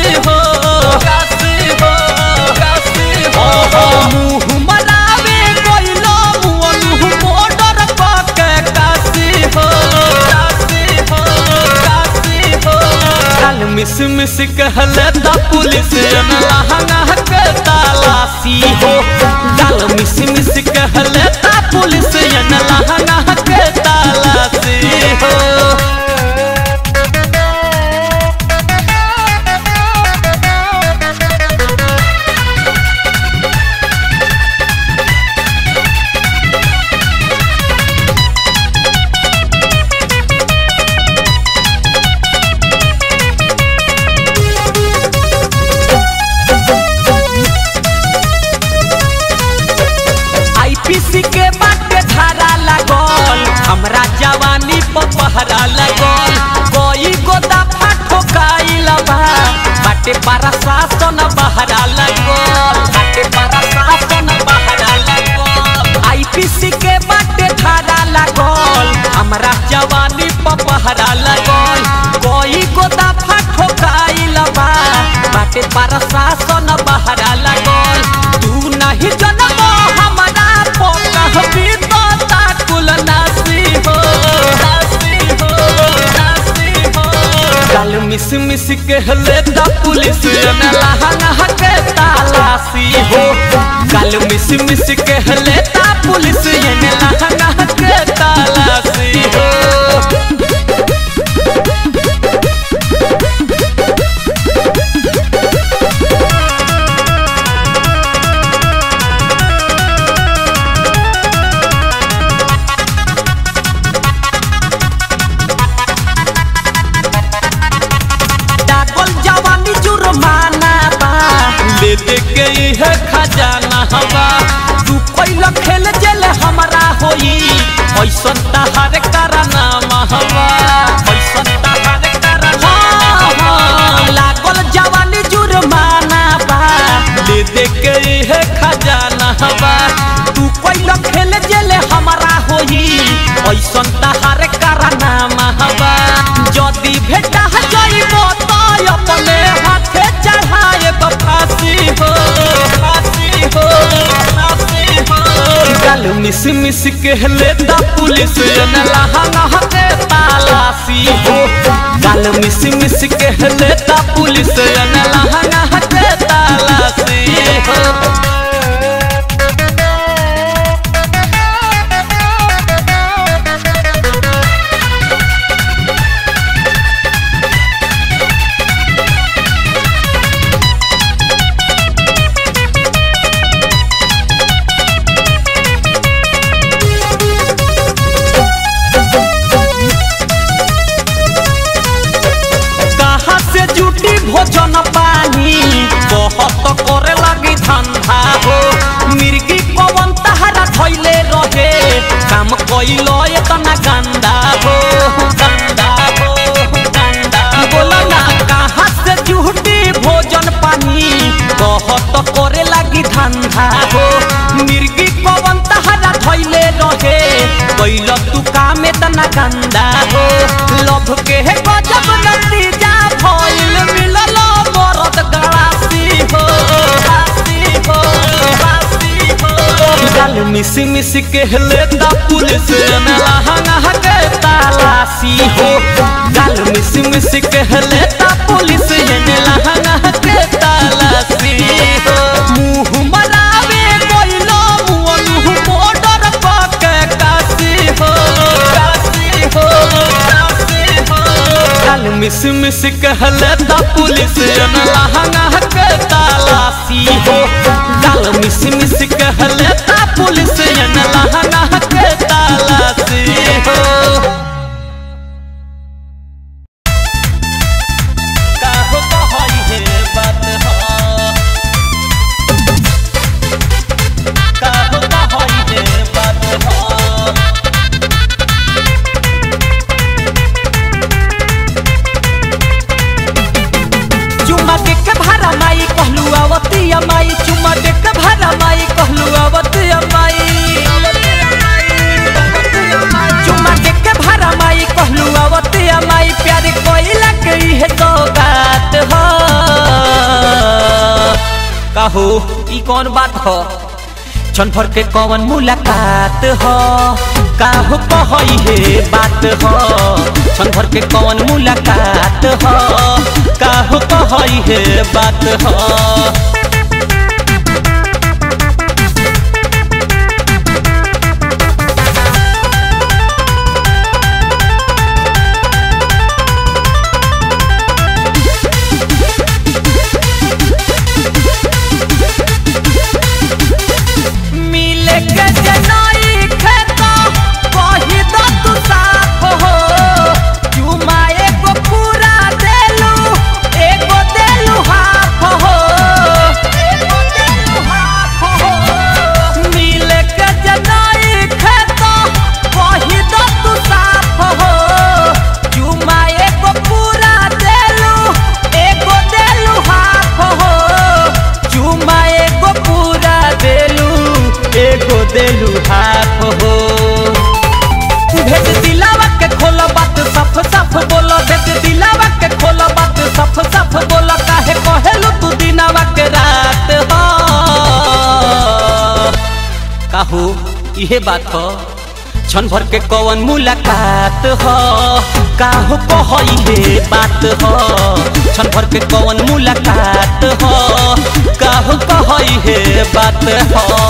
काशी हो काशी हो काशी हो मुँह मनावे गइलो मुअलु बॉर्डर पके काशी हो काशी हो काशी हो काल मिस मिस कहले दा पुलिस लहंगा के तलाशी हो काल मिस मिस कहले दा पुलिस लहंगा के तलाशी हो आईपीसी के बाटे धारा लागल हमरा जवानी पर पहरा लागल कोई गोदा फाटो काइल बा बाटे पारा शासन बहरा लागल बाटे पारा शासन बहरा लागल आईपीसी के बाटे धारा लागल हमरा जवानी पर पहरा लागल कोई गोदा फाटो काइल बा बाटे पारा शासन बहरा लागल तू नहीं जनम हमरा पोकह बीतता कुल नासी हो नासी हो नासी हो कल मिस मिस कहले दा पुलिस न लहंगा के तलाशी हो कल मिस मिस कहले दा पुलिस न लहंगा के तलाशी हो डाकल जवानी जुर्माना बा ले दे के है खजाना हवा तू पहिला खेल जेल हमरा होई ऐसन तहार करना महवा ऐसन तहार करना लागल जवानी जुर्माना बा ले दे के है खजाना हवा तू पहिला खेल जेल हमरा होई ऐसन तहार करना महवा जदी भेटा जाइबो तो अपने हाथे चढ़ाए फांसी हो फांसी हो फांसी हो गल मिस मिस कहले दा पुलिस न लहंगा के तलाशी हो गल मिस मिस कहले दा पुलिस न लहंगा के तलाशी हो कहाँ से जुटी भोजन पानी बहुत करे लगी धंधा हो मिर्गी पवन तहरा धैले रहे काम कैलो इतना गंदा हो गंदा हो गंदा बोला ना कहाँ से जुटी भोजन पानी बहुत करे लगी धंधा हो मिर्गी पवन तहरा धैले रहे कैल तू काम इतना गंदा हो लभ के है गजब नतीजा भइल मिलल मरद गड़ासी हो गड़ासी हो गड़ासी हो गल मिस मिस कहले दा पुलिस न लहंगा के तलाशी हो गल मिस मिस कहले दा पुलिस न लहंगा के तलाशी हो मुंह मरावे कोइलो मुअलु बॉर्डर पके काशी हो काशी हो काशी हो कल मिस मिस कहले दा पुलिस न लहंगा के तलाशी हो कल मिस मिस कहले दा पुलिस न लहंगा के तलाशी हो काहो कहई हे बात हो काहो कहई हे बात हो चुम्मा देख के भारा माई कहलू आवती माई चुम्मा देख के भारा माई कहलू आवती माई चुम्मा देख के भारा माई कहलू आवती माई प्यार कोइला के है सौगात हो कहो ई कौन बात हो क्षण भर के कौन मुलाकात हो काहो कहई हे बात हो क्षण भर के कौन मुलाकात हो काहो कहई हे बात हो मिले के जनई खेता कही दो तू साफ हो चुमा एगो पूरा देलू एगो देलू हाफ हो एगो देलू हाफ हो मिले के जनई खेता कही दो तू साफ हो चुमा एगो पूरा देलू एगो देलू हाफ हो चुमा एगो पूरा देलू एगो देलू हाफ हो भेज दिलावा के खोलो बात सफ सफ बोलो भेज दिलावा के खोलो बात सफ सफ बोलो काहे कहेलू तू दिनावा के रात हो काहू इहे बात हो क्षण भर के कौन मुलाकात हो काहू कहई हे बात हो क्षण भर के कौन मुलाकात हो काहू कहई हे बात हो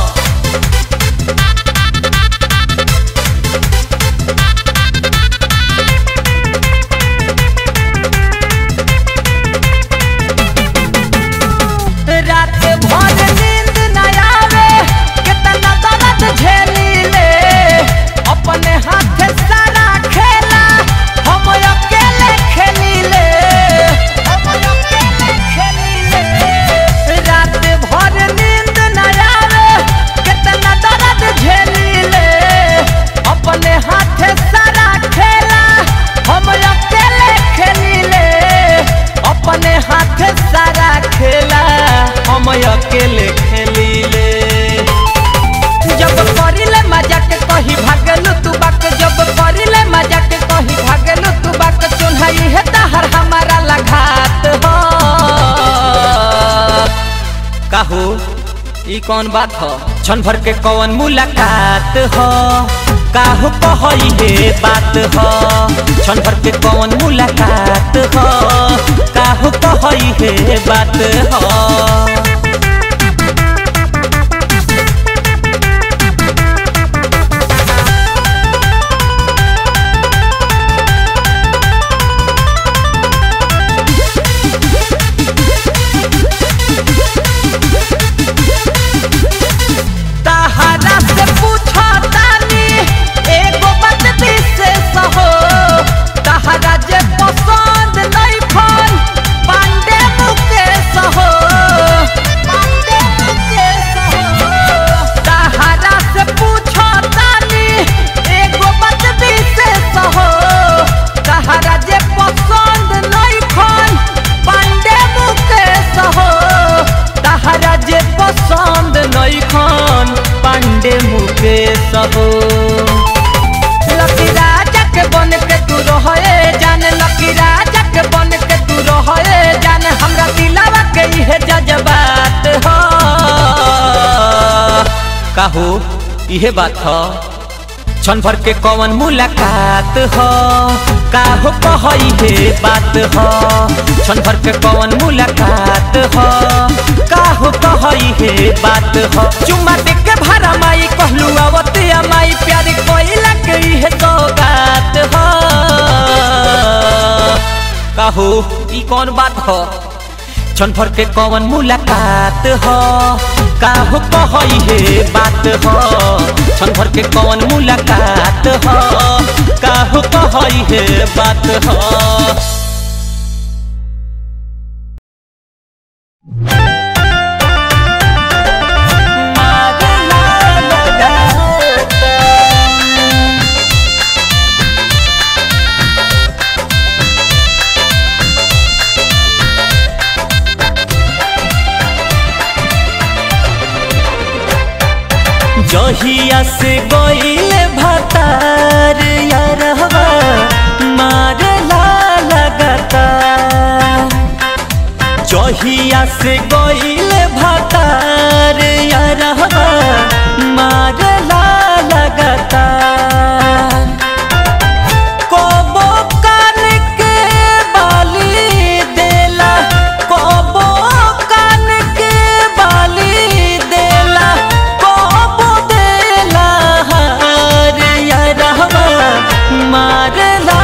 रात भर नींद न आवे कितना दर्द झेली ले अपने हाथ सारा खेला हम अकेले खेली ले हम अकेले खेली ले रात भर नींद न आवे कितना दर्द झेली ले अपने हाथ सारा खेला हम अकेले खेली ले अपने हाथ सारा खेला हम अकेले खेली ले जब करिले मजा के कही भागलू तू बाक जब करिले मजा के कही भागलू तू बाक चुन्हाई है तहर हमारा लगात हो काहू ई कौन बात हो क्षण भर के कौन मुलाकात हो काहू कहई हे बात हो क्षण भर के कौन मुलाकात हो काहू कहई हे बात हो तहरा से पूछो तानी एगो बात विशेष हो तहरा जे पसंद नहीं फल पांडे मुकेश हो पांडे मुकेश हो तहरा से पूछो तानी एगो बात विशेष हो तहरा जे पसंद नहीं फल पांडे मुकेश हो तहरा जे पसंद नहीं खान पांडे मुकेश हो लकी राजा के बन के तू रहे जान लकी राजा के बन के तू रहे जान हमरा दिलावा के इहे जज्बात हो काहू इहे बात हो क्षण भर के कौन मुलाकात हो काहो कहई हे बात हो क्षण भर के कौन मुलाकात हो काहो कहई हे बात हो चुम्मा दे के भरा माई कहलू आवते माई प्यार कोइला के इहे सौगात हो काहो ई कौन बात हो क्षण भर के कौन मुलाकात हो काहो कहई हे बात हो क्षण भर के कौन मुलाकात हो काहो कहई हे बात हो जहिया से गईले भतार यारहवा मारला लगता जहिया से गईले भातार यारहवा मारला लगातार कबो कान के बाली देला कबो कान के बाली देला कबो देला हार यारहवा मारला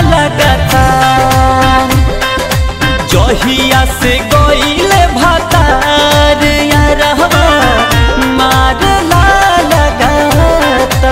लगातार जहिया से गईले भातार यारहवा मारला लगातार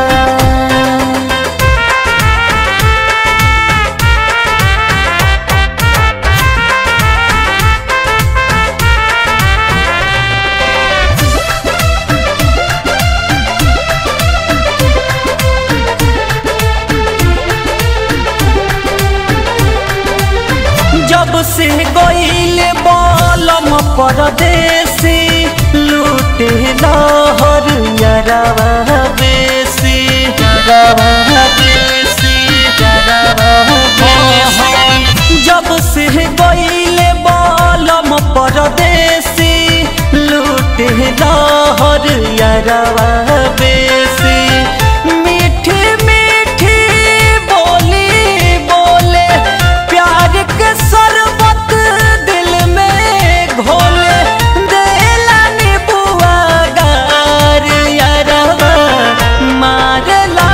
जब से गईले बलम परदेसी लूटे लहर यरवा बेसी यरवा बेसी यरवा बेसी जब से गईले बलम परदेसी लूटे लहर यरवा बेसी मीठी मीठी बोली बोले प्यार के शरबत दिल में घोले देला नीबुआ गार यारवा मारला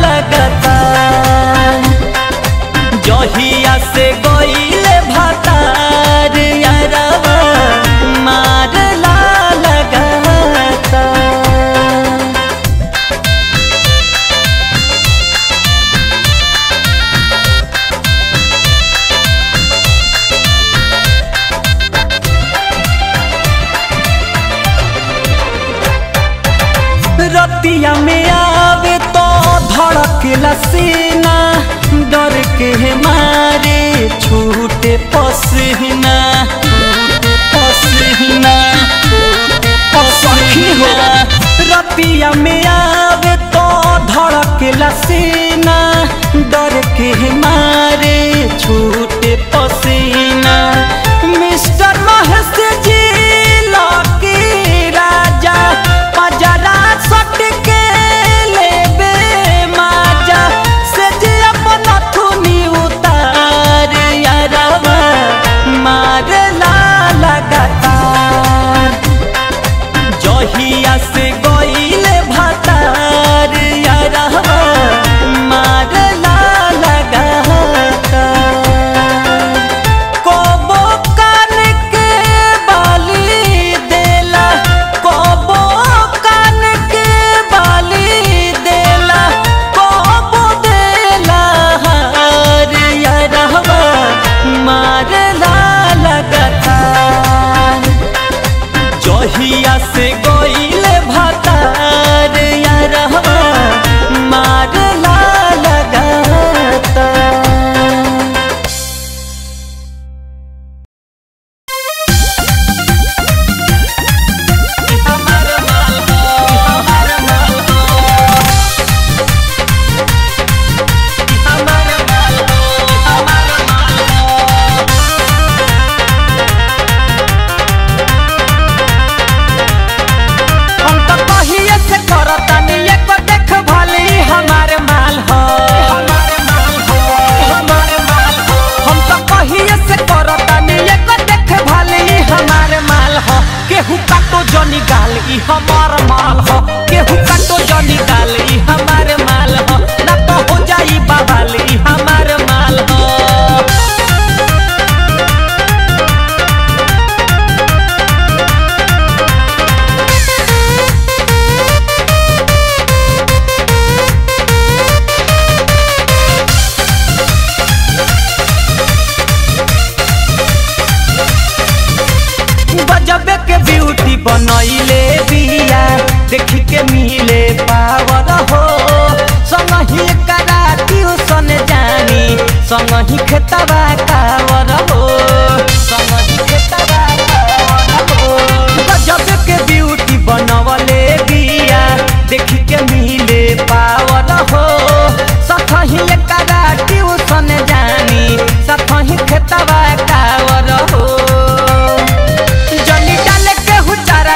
लगातार जहिया से गईले भातार यारवा मारला लगातार रतिया में आवे तो धड़केला सीना डर के मारे छूटे पसीना छूटे पसीना सखी हो रतिया में आवे तो धड़केला सीना डर के मारे छूटे पसीना मिस्टर महेश जी लकी राजा पजरा सट के लेबे माजा से जे अपन थुनी उतार यारवा मारला लगातार जहिया से गईले भातार यारवा मारला लगातार कबो कान के बाली देला कबो कान के बाली देला कबो देला हार यारवा मारला लगातार जहिया से गईले भातार यारवा मारला लगातार हम तो कहिए से करतानी एको देख भली हमार माल हो हम तो कहिए से करतानी एको देख भली हमार माल हो केहू काटो जनी गाल ई हमार माल हो केहू काटो जनी गाल ई हमार माल हो ना तो हो जाई बवाल ई हमार माल हो गजबे के ब्यूटी बनैले बिया देख के मिले पावर हो संगही करा ट्यूशन जानी संगही खेतबा कावर हो संगही खेतबा कावर हो गजबे के ब्यूटी बनवले बिया देख के मिले पावर हो सखही करा ट्यूशन जानी सखही खेतबा कावर हो जनी डाले के हुचार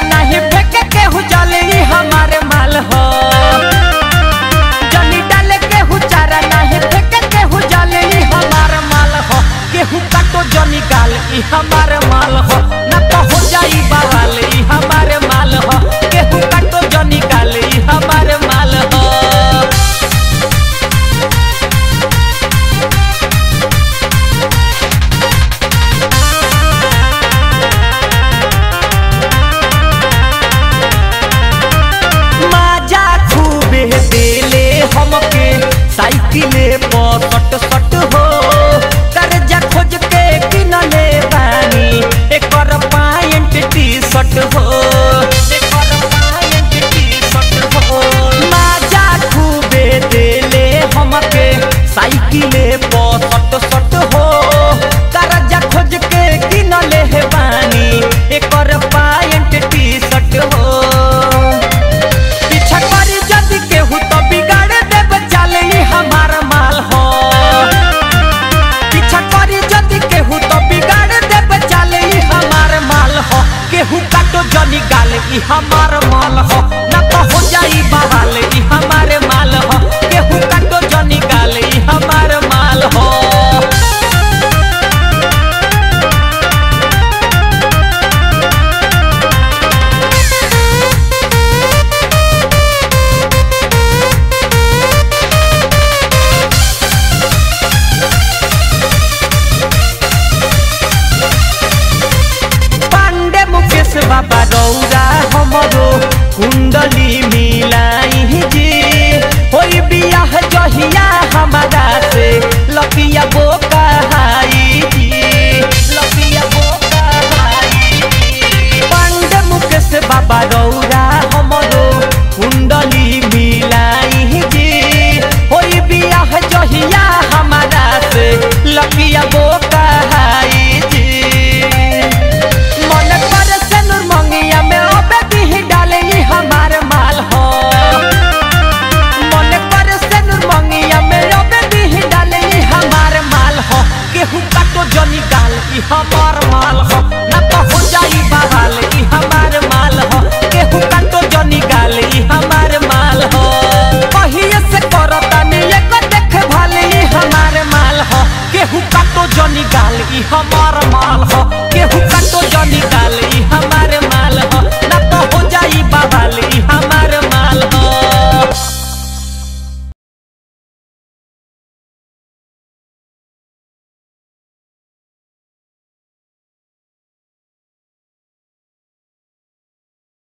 ई हमार माल हो ना तो हो जाई बवाल ई हमारे माल हो केहू काटो जनी गाल ई हमार माल हो पांडे मुकेश बाबा रौरा हमरो कुंडली मिलाई जी होई बियाह जहिया हमारा से लपिया बोका